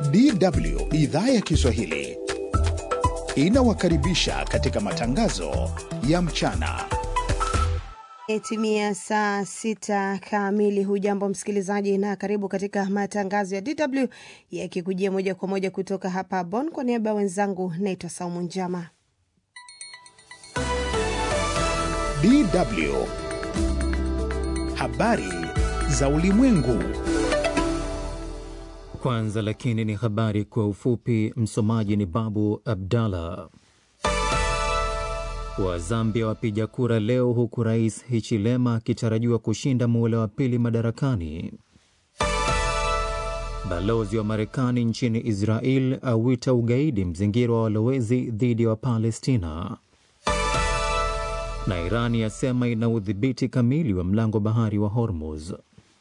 DW idhaa ya Kiswahili inawakaribisha katika matangazo ya mchana. Imetimia saa sita kamili. Hujambo msikilizaji, na karibu katika matangazo ya DW yakikujia moja kwa moja kutoka hapa Bonn. Kwa niaba ya wenzangu, naitwa Saumu Njama. DW habari za ulimwengu. Kwanza lakini ni habari kwa ufupi. Msomaji ni Babu Abdallah. Wa Zambia wapiga kura leo, huku rais Hichilema akitarajiwa kushinda muhula wa pili madarakani. Balozi wa Marekani nchini Israel awita ugaidi mzingiro wa walowezi dhidi ya wa Wapalestina, na Irani yasema ina udhibiti kamili wa mlango bahari wa Hormuz.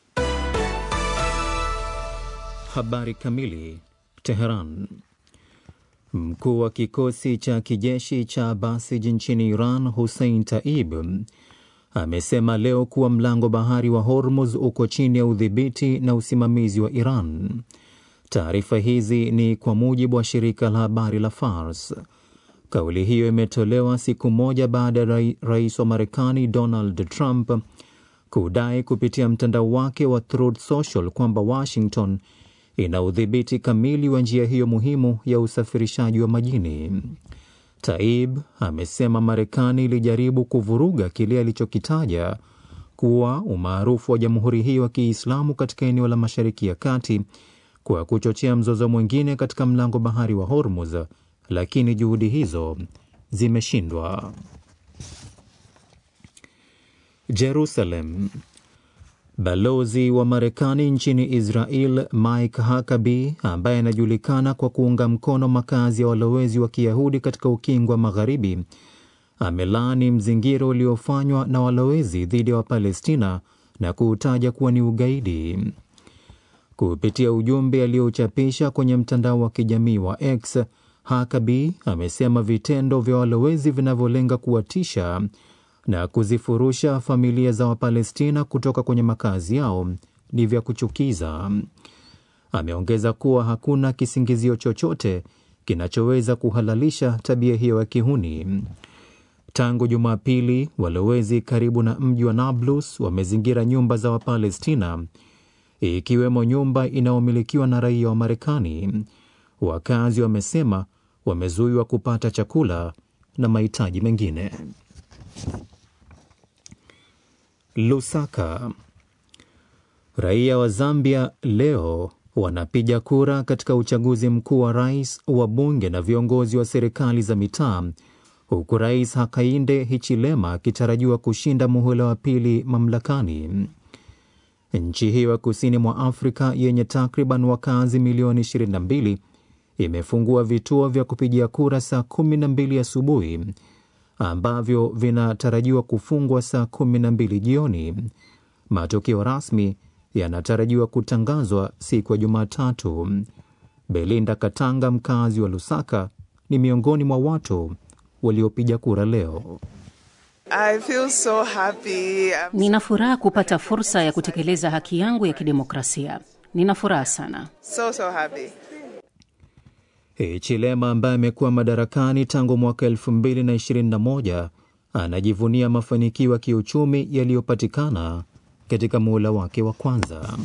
Habari kamili. Teheran. Mkuu wa kikosi cha kijeshi cha Basij nchini Iran, Hussein Taib, amesema leo kuwa mlango bahari wa Hormuz uko chini ya udhibiti na usimamizi wa Iran. Taarifa hizi ni kwa mujibu wa shirika la habari la Fars. Kauli hiyo imetolewa siku moja baada ya rais wa Marekani Donald Trump kudai kupitia mtandao wake wa Truth Social kwamba Washington ina udhibiti kamili wa njia hiyo muhimu ya usafirishaji wa majini. Taib amesema Marekani ilijaribu kuvuruga kile alichokitaja kuwa umaarufu wa jamhuri hiyo ya Kiislamu katika eneo la Mashariki ya Kati kwa kuchochea mzozo mwingine katika mlango bahari wa Hormuz, lakini juhudi hizo zimeshindwa. Jerusalem. Balozi wa Marekani nchini Israel Mike Huckabee, ambaye anajulikana kwa kuunga mkono makazi ya walowezi wa Kiyahudi katika ukingo wa Magharibi, amelaani mzingiro uliofanywa na walowezi dhidi ya wa Wapalestina na kuutaja kuwa ni ugaidi. Kupitia ujumbe aliochapisha kwenye mtandao wa kijamii wa X, Huckabee amesema vitendo vya walowezi vinavyolenga kuwatisha na kuzifurusha familia za Wapalestina kutoka kwenye makazi yao ni vya kuchukiza. Ameongeza kuwa hakuna kisingizio chochote kinachoweza kuhalalisha tabia hiyo ya kihuni. Tangu Jumapili, walowezi karibu na mji wa Nablus wamezingira nyumba za Wapalestina, ikiwemo nyumba inayomilikiwa na raia wa Marekani. Wakazi wamesema wamezuiwa kupata chakula na mahitaji mengine. Lusaka. Raia wa Zambia leo wanapiga kura katika uchaguzi mkuu wa rais, wa bunge na viongozi wa serikali za mitaa, huku Rais Hakainde Hichilema akitarajiwa kushinda muhula wa pili mamlakani. Nchi hiyo ya kusini mwa Afrika yenye takriban wakazi milioni 22 imefungua vituo vya kupigia kura saa 12 asubuhi ambavyo vinatarajiwa kufungwa saa kumi na mbili jioni. Matokeo rasmi yanatarajiwa kutangazwa siku ya Jumatatu. Belinda Katanga, mkazi wa Lusaka, ni miongoni mwa watu waliopiga kura leo. I feel so happy. Nina furaha kupata fursa ya kutekeleza haki yangu ya kidemokrasia. Nina furaha sana. So, so happy. Hichilema ambaye amekuwa madarakani tangu mwaka 2021 anajivunia mafanikio ya kiuchumi yaliyopatikana katika muhula wake wa kwanza.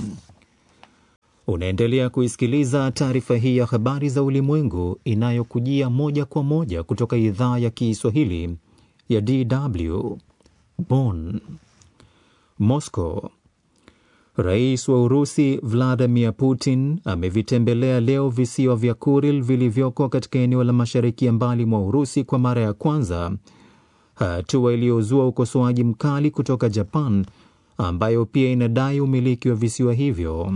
Unaendelea kuisikiliza taarifa hii ya habari za ulimwengu inayokujia moja kwa moja kutoka idhaa ya Kiswahili ya DW Bonn. Moscow. Rais wa Urusi Vladimir Putin amevitembelea leo visiwa vya Kuril vilivyoko katika eneo la mashariki ya mbali mwa Urusi kwa mara ya kwanza, hatua iliyozua ukosoaji mkali kutoka Japan ambayo pia inadai umiliki wa visiwa hivyo.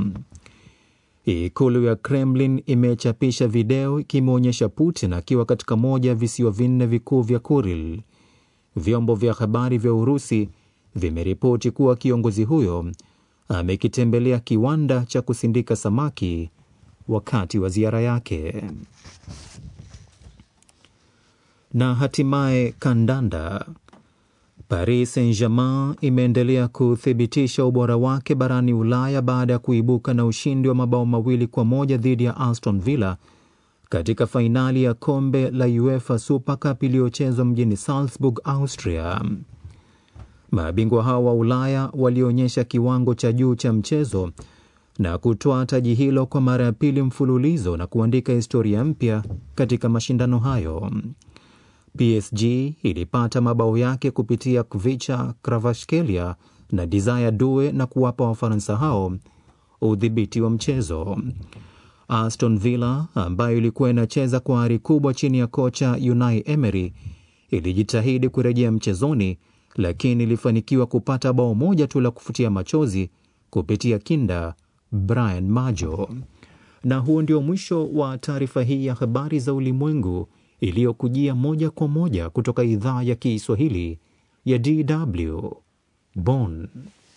Ikulu ya Kremlin imechapisha video ikimwonyesha Putin akiwa katika moja ya visiwa vinne vikuu vya Kuril. Vyombo vya habari vya Urusi vimeripoti kuwa kiongozi huyo amekitembelea kiwanda cha kusindika samaki wakati wa ziara yake. Na hatimaye kandanda. Paris Saint-Germain imeendelea kuthibitisha ubora wake barani Ulaya baada ya kuibuka na ushindi wa mabao mawili kwa moja dhidi ya Aston Villa katika fainali ya kombe la UEFA Super Cup iliyochezwa mjini Salzburg, Austria. Mabingwa hao wa Ulaya walionyesha kiwango cha juu cha mchezo na kutoa taji hilo kwa mara ya pili mfululizo na kuandika historia mpya katika mashindano hayo. PSG ilipata mabao yake kupitia Kvicha Kvaratskhelia na Desire Due na kuwapa Wafaransa hao udhibiti wa mchezo. Aston Villa ambayo ilikuwa inacheza kwa ari kubwa chini ya kocha Unai Emery ilijitahidi kurejea mchezoni, lakini ilifanikiwa kupata bao moja tu la kufutia machozi kupitia kinda Brian Majo. Na huo ndio mwisho wa taarifa hii ya habari za ulimwengu iliyokujia moja kwa moja kutoka idhaa ya Kiswahili ya DW Bonn.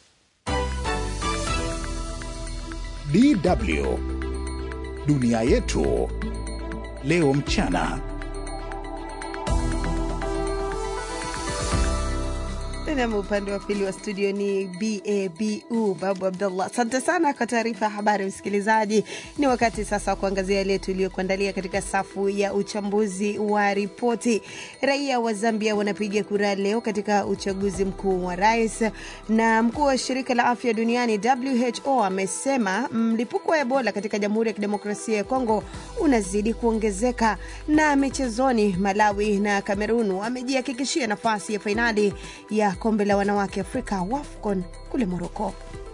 DW dunia yetu leo mchana. Nam, upande wa pili wa studio ni Babu Babu Abdullah. Asante sana kwa taarifa ya habari, msikilizaji. Ni wakati sasa wa kuangazia yale tuliyokuandalia katika safu ya uchambuzi wa ripoti. Raia wa Zambia wanapiga kura leo katika uchaguzi mkuu wa rais, na mkuu wa shirika la afya duniani WHO amesema mlipuko wa Ebola katika Jamhuri ya Kidemokrasia ya Kongo unazidi kuongezeka. Na michezoni, Malawi na Kamerun wamejihakikishia nafasi ya fainali ya kombe la wanawake Afrika WAFCON kule Moroko.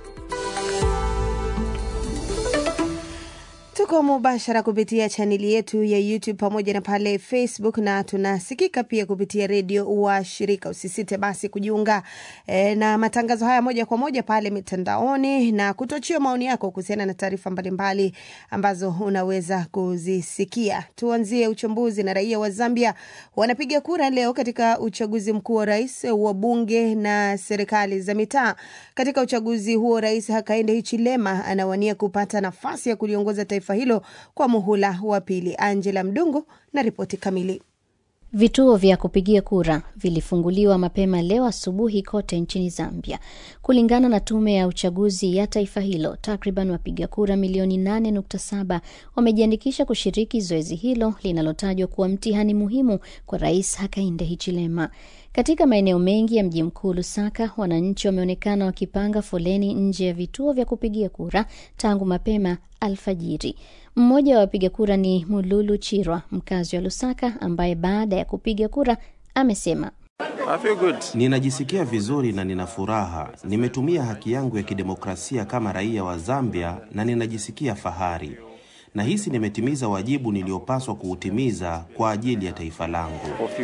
Tuko mubashara kupitia chaneli yetu ya YouTube pamoja na pale Facebook, na tunasikika pia kupitia redio wa shirika. Usisite basi kujiunga e, na matangazo haya moja kwa moja pale mitandaoni na kutochia maoni yako kuhusiana na taarifa mbalimbali ambazo unaweza kuzisikia. Tuanzie uchambuzi na raia wa Zambia wanapiga kura leo katika uchaguzi mkuu wa rais, wa bunge na serikali za mitaa. Katika uchaguzi huo, Rais Hakainde Hichilema anawania kupata nafasi ya kuliongoza taifa hilo kwa muhula wa pili. Angela Mdungu na ripoti kamili. Vituo vya kupigia kura vilifunguliwa mapema leo asubuhi kote nchini Zambia. Kulingana na tume ya uchaguzi ya taifa hilo, takriban wapiga kura milioni 8.7 wamejiandikisha kushiriki zoezi hilo linalotajwa kuwa mtihani muhimu kwa Rais Hakainde Hichilema. Katika maeneo mengi ya mji mkuu Lusaka, wananchi wameonekana wakipanga foleni nje ya vituo vya kupigia kura tangu mapema alfajiri. Mmoja wa wapiga kura ni Mululu Chirwa, mkazi wa Lusaka, ambaye baada ya kupiga kura amesema Ninajisikia vizuri na nina furaha. Nimetumia haki yangu ya kidemokrasia kama raia wa Zambia na ninajisikia fahari. Nahisi nimetimiza wajibu niliopaswa kuutimiza kwa ajili ya taifa langu.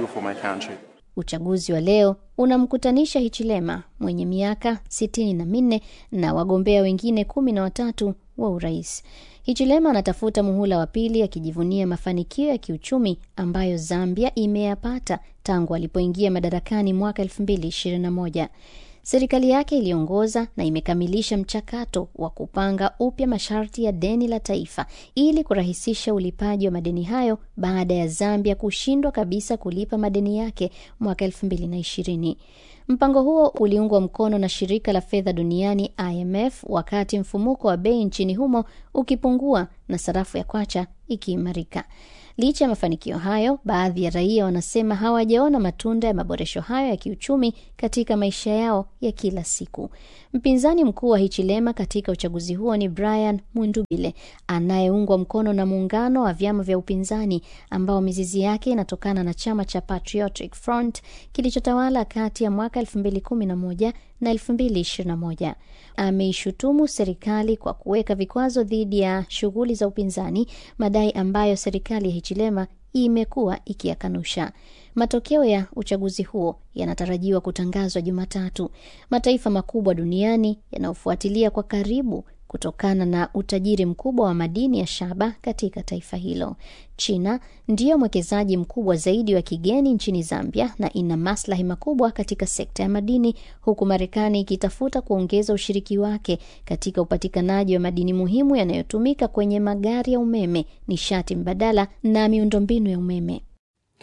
Uchaguzi wa leo unamkutanisha Hichilema mwenye miaka sitini na minne na wagombea wengine kumi na watatu wa urais. Hichilema anatafuta muhula wa pili akijivunia mafanikio ya kiuchumi ambayo Zambia imeyapata tangu alipoingia madarakani mwaka elfu mbili ishirini na moja. Serikali yake iliongoza na imekamilisha mchakato wa kupanga upya masharti ya deni la taifa ili kurahisisha ulipaji wa madeni hayo baada ya Zambia kushindwa kabisa kulipa madeni yake mwaka elfu mbili na ishirini. Mpango huo uliungwa mkono na shirika la fedha duniani IMF wakati mfumuko wa bei nchini humo ukipungua na sarafu ya kwacha ikiimarika. Licha ya mafanikio hayo, baadhi ya raia wanasema hawajaona matunda ya maboresho hayo ya kiuchumi katika maisha yao ya kila siku. Mpinzani mkuu wa Hichilema katika uchaguzi huo ni Brian Mundubile anayeungwa mkono na muungano wa vyama vya upinzani ambao mizizi yake inatokana na chama cha Patriotic Front kilichotawala kati ya mwaka 2011 na 2021. Ameishutumu serikali kwa kuweka vikwazo dhidi ya shughuli za upinzani, madai ambayo serikali ya Hichilema imekuwa ikiyakanusha. Matokeo ya uchaguzi huo yanatarajiwa kutangazwa Jumatatu. Mataifa makubwa duniani yanayofuatilia kwa karibu kutokana na utajiri mkubwa wa madini ya shaba katika taifa hilo. China ndiyo mwekezaji mkubwa zaidi wa kigeni nchini Zambia na ina maslahi makubwa katika sekta ya madini, huku Marekani ikitafuta kuongeza ushiriki wake katika upatikanaji wa madini muhimu yanayotumika kwenye magari ya umeme, nishati mbadala na miundombinu ya umeme.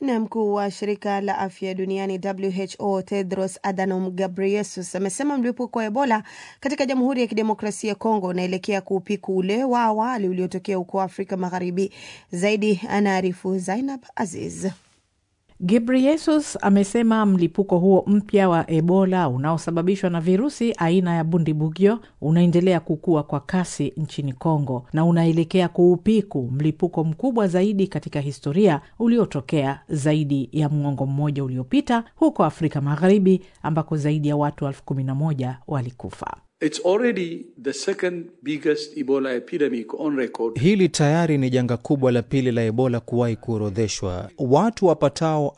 Na mkuu wa shirika la afya duniani WHO Tedros Adhanom Ghebreyesus amesema mlipuko wa Ebola katika Jamhuri ya Kidemokrasia ya Kongo unaelekea kuupiku ule wa awali uliotokea huko Afrika Magharibi. Zaidi anaarifu Zainab Aziz. Ghebreyesus amesema mlipuko huo mpya wa Ebola unaosababishwa na virusi aina ya Bundibugyo unaendelea kukua kwa kasi nchini Kongo na unaelekea kuupiku mlipuko mkubwa zaidi katika historia uliotokea zaidi ya mwongo mmoja uliopita huko Afrika Magharibi ambako zaidi ya watu elfu kumi na moja walikufa. It's already the second biggest Ebola epidemic on record. Hili tayari ni janga kubwa la pili la Ebola kuwahi kuorodheshwa. Watu wapatao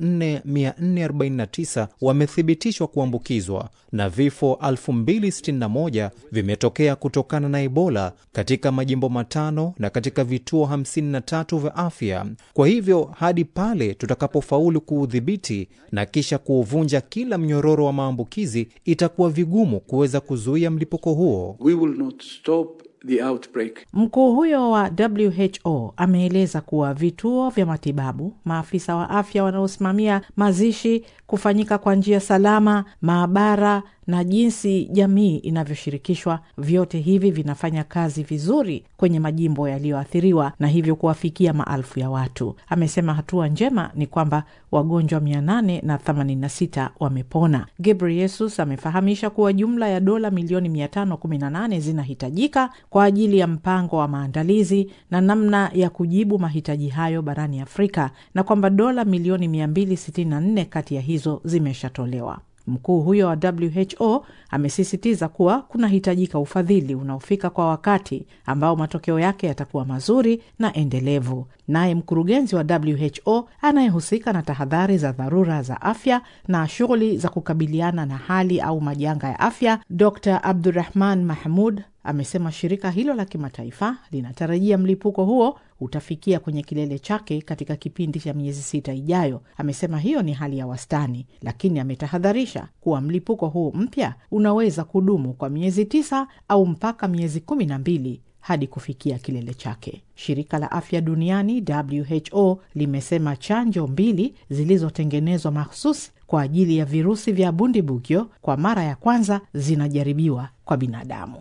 4449 wamethibitishwa kuambukizwa na vifo 2061 vimetokea kutokana na Ebola katika majimbo matano na katika vituo 53 vya afya. Kwa hivyo hadi pale tutakapofaulu kuudhibiti na kisha kuuvunja kila mnyororo wa maambukizi, itakuwa vigumu kuweza kuzuia mlipuko huo. We will not stop the outbreak. Mkuu huyo wa WHO ameeleza kuwa vituo vya matibabu, maafisa wa afya wanaosimamia mazishi kufanyika kwa njia salama, maabara na jinsi jamii inavyoshirikishwa, vyote hivi vinafanya kazi vizuri kwenye majimbo yaliyoathiriwa na hivyo kuwafikia maelfu ya watu. Amesema hatua njema ni kwamba wagonjwa 886 wamepona. Ghebreyesus amefahamisha kuwa jumla ya dola milioni 518 zinahitajika kwa ajili ya mpango wa maandalizi na namna ya kujibu mahitaji hayo barani Afrika na kwamba dola milioni 264 kati ya hizo zimeshatolewa. Mkuu huyo wa WHO amesisitiza kuwa kunahitajika ufadhili unaofika kwa wakati ambao matokeo yake yatakuwa mazuri na endelevu. Naye mkurugenzi wa WHO anayehusika na tahadhari za dharura za afya na shughuli za kukabiliana na hali au majanga ya afya, Dr Abdurahman Mahmud amesema shirika hilo la kimataifa linatarajia mlipuko huo utafikia kwenye kilele chake katika kipindi cha miezi sita ijayo. Amesema hiyo ni hali ya wastani, lakini ametahadharisha kuwa mlipuko huu mpya unaweza kudumu kwa miezi tisa au mpaka miezi kumi na mbili hadi kufikia kilele chake. Shirika la afya duniani WHO limesema chanjo mbili zilizotengenezwa mahsusi kwa ajili ya virusi vya Bundibugyo kwa mara ya kwanza zinajaribiwa kwa binadamu.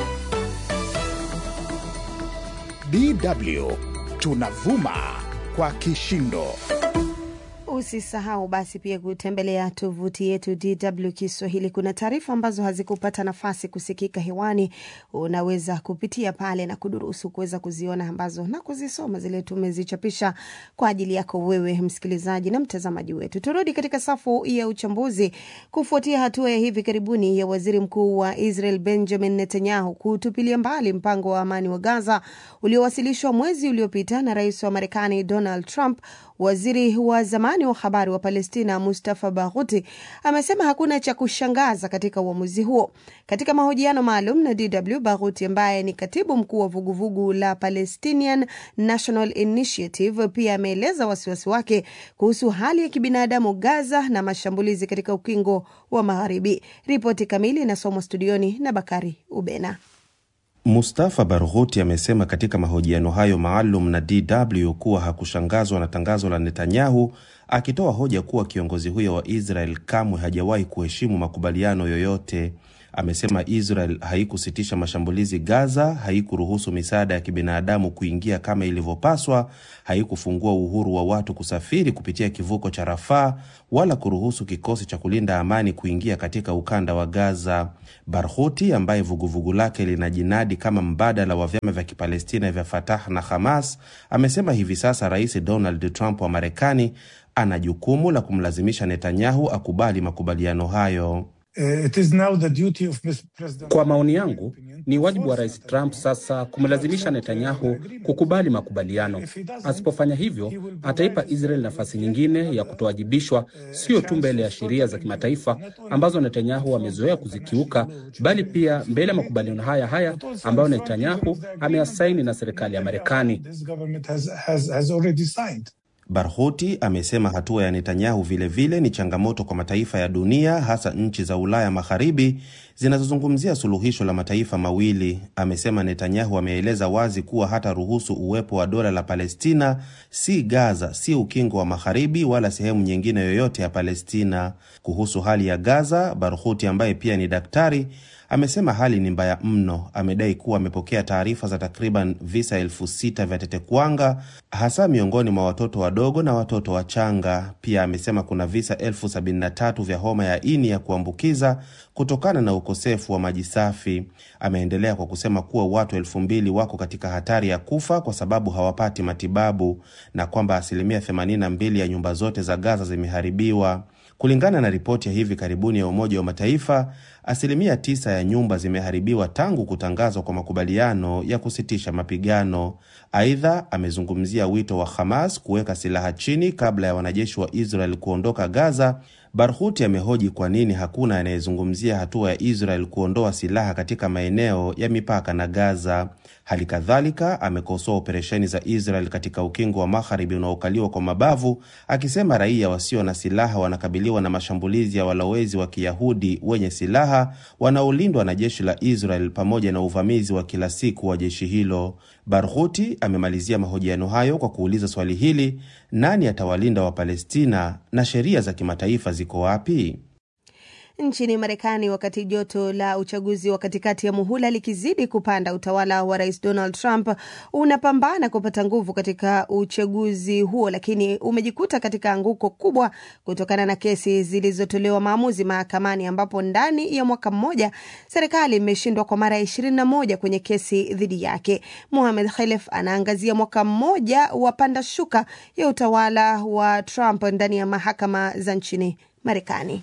DW tunavuma kwa kishindo. Usisahau basi pia kutembelea tovuti yetu DW Kiswahili. Kuna taarifa ambazo hazikupata nafasi kusikika hewani, unaweza kupitia pale na kudurusu kuweza kuziona ambazo na kuzisoma zile tumezichapisha kwa ajili yako wewe msikilizaji na mtazamaji wetu. Turudi katika safu ya uchambuzi. Kufuatia hatua ya hivi karibuni ya waziri mkuu wa Israel Benjamin Netanyahu kutupilia mbali mpango wa amani wa Gaza uliowasilishwa mwezi uliopita na rais wa Marekani Donald Trump, waziri wa zamani wa habari wa Palestina Mustafa Baghuti amesema hakuna cha kushangaza katika uamuzi huo. Katika mahojiano maalum na DW, Baghuti ambaye ni katibu mkuu wa vuguvugu la Palestinian National Initiative pia ameeleza wasiwasi wake kuhusu hali ya kibinadamu Gaza na mashambulizi katika ukingo wa Magharibi. Ripoti kamili inasomwa studioni na Bakari Ubena. Mustafa Barghouti amesema katika mahojiano hayo maalum na DW kuwa hakushangazwa na tangazo la Netanyahu, akitoa hoja kuwa kiongozi huyo wa Israel kamwe hajawahi kuheshimu makubaliano yoyote. Amesema Israel haikusitisha mashambulizi Gaza, haikuruhusu misaada ya kibinadamu kuingia kama ilivyopaswa, haikufungua uhuru wa watu kusafiri kupitia kivuko cha Rafaa, wala kuruhusu kikosi cha kulinda amani kuingia katika ukanda wa Gaza. Barghouti ambaye vuguvugu lake linajinadi kama mbadala wa vyama vya Kipalestina vya Fatah na Hamas amesema hivi sasa Rais Donald Trump wa Marekani ana jukumu la kumlazimisha Netanyahu akubali makubaliano hayo. It is now the duty of President... Kwa maoni yangu ni wajibu wa Rais Trump sasa kumlazimisha Netanyahu kukubali makubaliano. Asipofanya hivyo, ataipa Israel nafasi nyingine ya kutowajibishwa, sio tu mbele ya sheria za kimataifa ambazo Netanyahu amezoea kuzikiuka, bali pia mbele ya makubaliano haya haya ambayo Netanyahu ameyasaini na serikali ya Marekani. Barghouti amesema hatua ya Netanyahu vilevile vile ni changamoto kwa mataifa ya dunia hasa nchi za Ulaya Magharibi zinazozungumzia suluhisho la mataifa mawili. Amesema Netanyahu ameeleza wazi kuwa hata ruhusu uwepo wa dola la Palestina, si Gaza, si ukingo wa Magharibi wala sehemu nyingine yoyote ya Palestina. Kuhusu hali ya Gaza, Barhuti ambaye pia ni daktari amesema hali ni mbaya mno. Amedai kuwa amepokea taarifa za takriban visa elfu sita vya tetekuwanga hasa miongoni mwa watoto wadogo na watoto wachanga. Pia amesema kuna visa elfu sabini na tatu vya homa ya ini ya kuambukiza kutokana na ukosefu wa maji safi. Ameendelea kwa kusema kuwa watu elfu mbili wako katika hatari ya kufa kwa sababu hawapati matibabu na kwamba asilimia 82 ya nyumba zote za Gaza zimeharibiwa. Kulingana na ripoti ya hivi karibuni ya Umoja wa Mataifa, asilimia tisa ya nyumba zimeharibiwa tangu kutangazwa kwa makubaliano ya kusitisha mapigano. Aidha, amezungumzia wito wa Hamas kuweka silaha chini kabla ya wanajeshi wa Israel kuondoka Gaza. Barhuti amehoji kwa nini hakuna anayezungumzia hatua ya Israel kuondoa silaha katika maeneo ya mipaka na Gaza. Hali kadhalika amekosoa operesheni za Israel katika ukingo wa magharibi unaokaliwa kwa mabavu, akisema raia wasio na silaha wanakabiliwa na mashambulizi ya walowezi wa Kiyahudi wenye silaha wanaolindwa na jeshi la Israel pamoja na uvamizi wa kila siku wa jeshi hilo. Barhuti amemalizia mahojiano hayo kwa kuuliza swali hili: nani atawalinda Wapalestina na sheria za kimataifa ziko wapi? Nchini Marekani, wakati joto la uchaguzi wa katikati ya muhula likizidi kupanda, utawala wa rais Donald Trump unapambana kupata nguvu katika uchaguzi huo, lakini umejikuta katika anguko kubwa kutokana na kesi zilizotolewa maamuzi mahakamani, ambapo ndani ya mwaka mmoja serikali imeshindwa kwa mara ya ishirini na moja kwenye kesi dhidi yake. Mohamed Khelef anaangazia mwaka mmoja wa panda shuka ya utawala wa Trump ndani ya mahakama za nchini Marekani.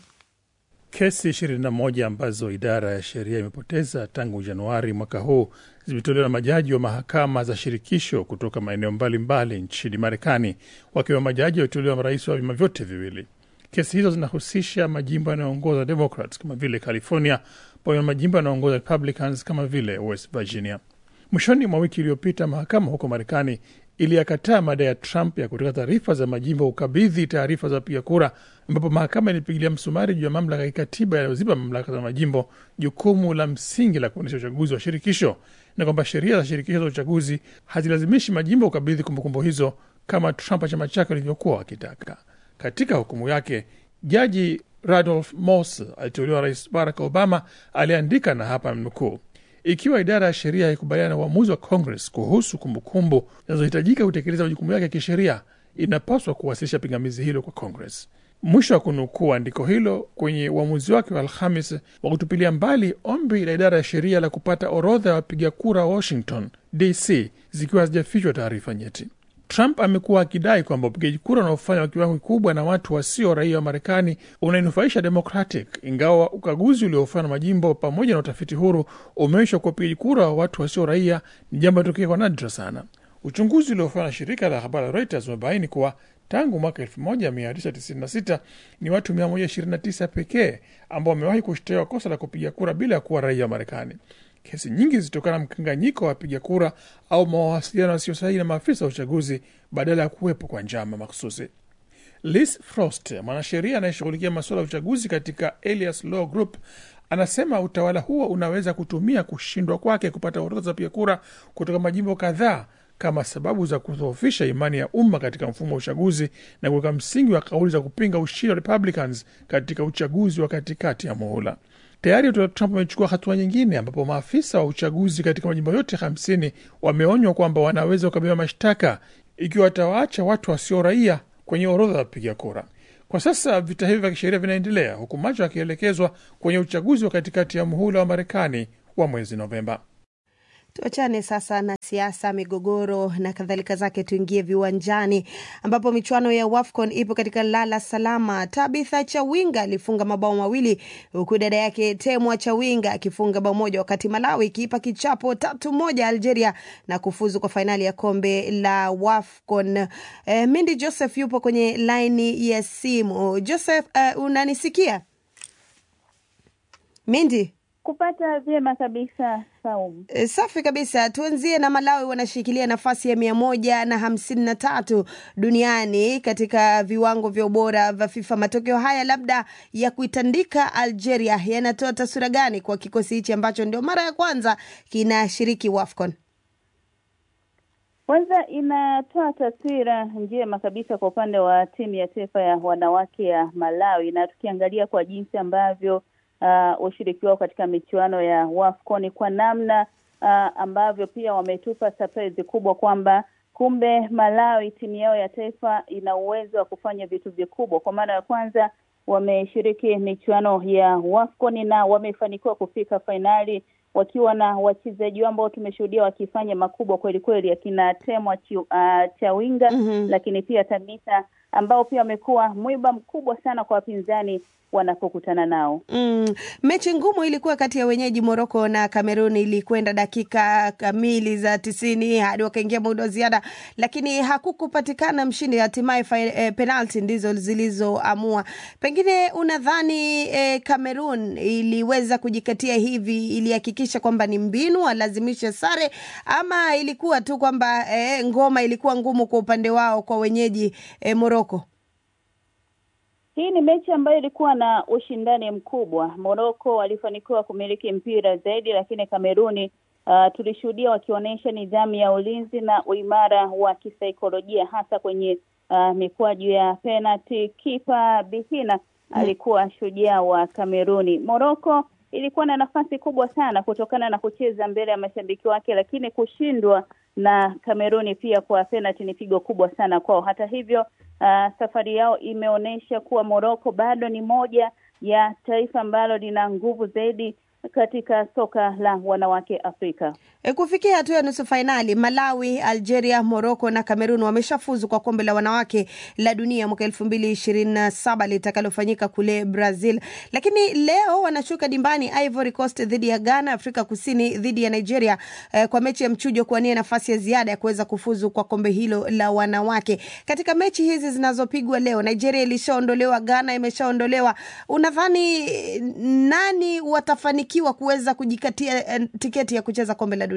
Kesi 21 ambazo idara ya sheria imepoteza tangu Januari mwaka huu zimetolewa na majaji wa mahakama za shirikisho kutoka maeneo mbalimbali nchini Marekani, wakiwa majaji waliotolewa marais wa vyama vyote viwili. Kesi hizo zinahusisha majimbo yanayoongoza Democrats kama vile California, pamoja na majimbo yanayoongoza Republicans kama vile West Virginia. Mwishoni mwa wiki iliyopita, mahakama huko Marekani iliyakataa madai ya Trump ya kutaka taarifa za majimbo ukabidhi taarifa za wapiga kura, ambapo mahakama ilipigilia msumari juu ya mamlaka ya kikatiba yanayozipa mamlaka za majimbo jukumu la msingi la kuendesha uchaguzi wa shirikisho, na kwamba sheria za shirikisho za uchaguzi hazilazimishi majimbo ukabidhi kumbukumbu hizo kama Trump na chama chake walivyokuwa wakitaka. Katika hukumu yake, jaji Randolph Moss aliteuliwa Rais Barack Obama aliandika, na hapa mnukuu ikiwa idara ya sheria haikubaliana na uamuzi wa Congress kuhusu kumbukumbu zinazohitajika kutekeleza majukumu yake ya kisheria, inapaswa kuwasilisha pingamizi hilo kwa Congress. Mwisho wa kunukuu andiko hilo kwenye uamuzi wake wa Alhamis wa kutupilia mbali ombi la idara ya sheria la kupata orodha ya wapiga kura Washington DC zikiwa hazijafichwa taarifa nyeti. Trump amekuwa akidai kwamba upigaji kura unaofanywa kwa kiwango kikubwa na watu wasio raia wa Marekani unainufaisha Democratic, ingawa ukaguzi uliofanywa na majimbo pamoja na utafiti huru umeonyesha kuwa upigaji kura wa watu wasio raia ni jambo linatokea kwa nadra sana. Uchunguzi uliofanywa na shirika la habari la Reuters umebaini kuwa tangu mwaka 1996 ni watu 129 pekee ambao wamewahi kushtakiwa kosa la kupiga kura bila ya kuwa raia wa Marekani. Kesi nyingi zilitokana na mkanganyiko wa wapiga kura au mawasiliano yasiyo sahihi na maafisa wa uchaguzi badala ya kuwepo kwa njama makhususi. Liz Frost, mwanasheria anayeshughulikia masuala ya uchaguzi katika Elias Law Group, anasema utawala huo unaweza kutumia kushindwa kwake kupata orodha za wapiga kura kutoka majimbo kadhaa kama sababu za kudhoofisha imani ya umma katika mfumo wa uchaguzi na kuweka msingi wa kauli za kupinga ushindi wa Republicans katika uchaguzi wa katikati ya muhula. Tayari Trump amechukua hatua nyingine ambapo maafisa wa uchaguzi katika majimbo yote hamsini wameonywa kwamba wanaweza kukabiliwa mashtaka ikiwa watawaacha watu wasio raia kwenye orodha ya wapiga kura. Kwa sasa vita hivi vya kisheria vinaendelea huku macho yakielekezwa kwenye uchaguzi wa katikati ya muhula wa Marekani wa mwezi Novemba. Tuachane sasa na siasa, migogoro na kadhalika zake, tuingie viwanjani ambapo michuano ya WAFCON ipo katika lala salama. Tabitha Chawinga alifunga mabao mawili huku dada yake Temwa Chawinga akifunga bao moja, wakati Malawi ikiipa kichapo tatu moja Algeria na kufuzu kwa fainali ya kombe la WAFCON. Eh, Mindi Joseph yupo kwenye laini ya simu. Joseph, uh, unanisikia Mindi? kupata vyema kabisa Saumu. E, safi kabisa. Tuanzie na Malawi, wanashikilia nafasi ya mia moja na hamsini na tatu duniani katika viwango vya ubora vya FIFA. Matokeo haya labda ya kuitandika Algeria yanatoa taswira gani kwa kikosi hichi ambacho ndio mara ya kwanza kinashiriki WAFCON? Kwanza inatoa taswira njema kabisa kwa upande wa timu ya taifa ya wanawake ya Malawi, na tukiangalia kwa jinsi ambavyo uh, ushiriki wao katika michuano ya WAFCON kwa namna uh, ambavyo pia wametupa surprise kubwa kwamba kumbe Malawi timu yao ya taifa ina uwezo wa kufanya vitu vikubwa. Kwa mara ya kwanza wameshiriki michuano ya WAFCON na wamefanikiwa kufika fainali wakiwa na wachezaji ambao tumeshuhudia wakifanya makubwa kweli kweli, akina Temwa uh, Chawinga Mhm. lakini pia Tabitha ambao pia wamekuwa mwiba mkubwa sana kwa wapinzani wanapokutana nao. Mm, mechi ngumu ilikuwa kati ya wenyeji Moroko na Kamerun, ilikwenda dakika kamili za tisini hadi wakaingia muda wa ziada, lakini hakukupatikana mshindi. Hatimaye fi- eh, penalti ndizo zilizoamua. Pengine unadhani eh, Kamerun iliweza kujikatia hivi, ilihakikisha kwamba ni mbinu alazimishe sare, ama ilikuwa tu kwamba eh, ngoma ilikuwa ngumu kwa upande wao kwa wenyeji eh, Moroko? Hii ni mechi ambayo ilikuwa na ushindani mkubwa. Moroko walifanikiwa kumiliki mpira zaidi, lakini Kameruni uh, tulishuhudia wakionyesha nidhamu ya ulinzi na uimara wa kisaikolojia hasa kwenye uh, mikwaju ya penalty. Kipa Bihina alikuwa shujaa wa Kameruni. Moroko ilikuwa na nafasi kubwa sana kutokana na kucheza mbele ya mashabiki wake, lakini kushindwa na Kameruni pia kwa penalty ni pigo kubwa sana kwao. Hata hivyo uh, safari yao imeonyesha kuwa Moroko bado ni moja ya taifa ambalo lina nguvu zaidi katika soka la wanawake Afrika. E, kufikia hatua ya nusu fainali Malawi, Algeria, Morocco na Cameroon wameshafuzu kwa kombe la wanawake la dunia mwaka elfu mbili ishirini na saba litakalofanyika kule Brazil, lakini leo wanashuka dimbani Ivory Coast dhidi ya Ghana, Afrika Kusini dhidi ya Nigeria eh, kwa mechi ya mchujo kuwania nafasi ya ziada ya kuweza kufuzu kwa kombe hilo la wanawake. Katika mechi hizi zinazopigwa leo, Nigeria ilishaondolewa, Ghana imeshaondolewa. Unadhani eh, nani watafanikiwa kuweza kujikatia eh, tiketi ya kucheza kombe la dunia?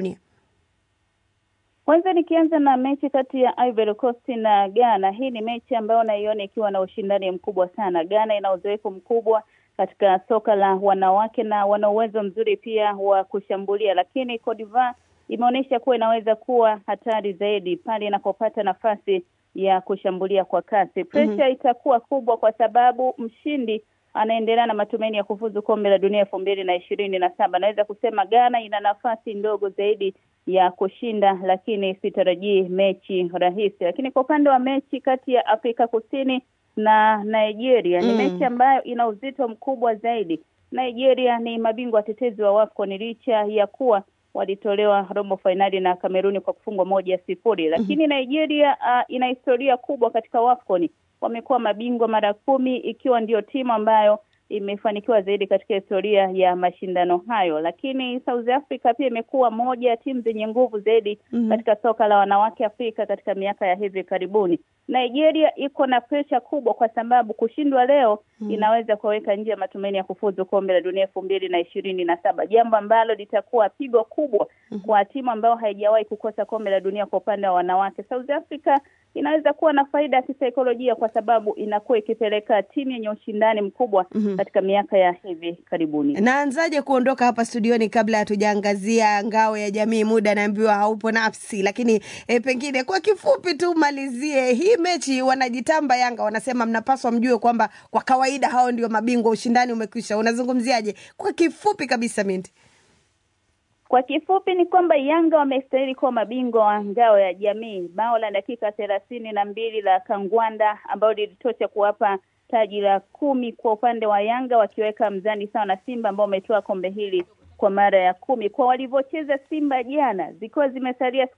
Kwanza nikianza na mechi kati ya Ivory Coast na Ghana, hii ni mechi ambayo naiona ikiwa na ushindani mkubwa sana. Ghana ina uzoefu mkubwa katika soka la wanawake na wana uwezo mzuri pia wa kushambulia, lakini Cote d'Ivoire imeonyesha kuwa inaweza kuwa hatari zaidi pale inapopata nafasi ya kushambulia kwa kasi. Presha Mhm. itakuwa kubwa kwa sababu mshindi anaendelea na matumaini ya kufuzu kombe la dunia elfu mbili na ishirini na saba. Naweza kusema Ghana ina nafasi ndogo zaidi ya kushinda, lakini sitarajii mechi rahisi. Lakini kwa upande wa mechi kati ya Afrika Kusini na Nigeria ni Mm. mechi ambayo ina uzito mkubwa zaidi. Nigeria ni mabingwa watetezi wa WAFCON licha ya kuwa walitolewa robo fainali na Kameruni kwa kufungwa moja sifuri, lakini Nigeria uh, ina historia kubwa katika WAFCON. Wamekuwa mabingwa mara kumi ikiwa ndio timu ambayo imefanikiwa zaidi katika historia ya mashindano hayo, lakini South Africa pia imekuwa moja ya timu zenye nguvu zaidi Mhm. katika soka la wanawake Afrika katika miaka ya hivi karibuni. Nigeria iko na presha kubwa kwa sababu kushindwa leo Mhm. inaweza kuweka nje ya matumaini ya kufuzu kombe la dunia elfu mbili na ishirini na saba, jambo ambalo litakuwa pigo kubwa kwa timu ambayo haijawahi kukosa kombe la dunia kwa upande wa wanawake. South Africa inaweza kuwa na faida ya kisaikolojia kwa sababu inakuwa ikipeleka timu yenye ushindani mkubwa Mhm. katika miaka ya hivi karibuni. Naanzaje kuondoka hapa studioni kabla hatujaangazia ngao ya jamii? Muda naambiwa haupo nafsi, lakini e, pengine kwa kifupi tu malizie hii mechi. Wanajitamba Yanga, wanasema mnapaswa mjue kwamba kwa kawaida hao ndio mabingwa, ushindani umekwisha. Unazungumziaje kwa kifupi kabisa, Minti? Kwa kifupi ni kwamba Yanga wamestahili kuwa mabingwa wa ngao ya jamii. Bao la dakika thelathini na mbili la Kangwanda ambalo lilitosha kuwapa taji la kumi kwa upande wa Yanga, wakiweka mzani sawa na Simba ambao wametoa kombe hili kwa mara ya kumi. Kwa walivyocheza Simba jana, zikiwa zimesalia siku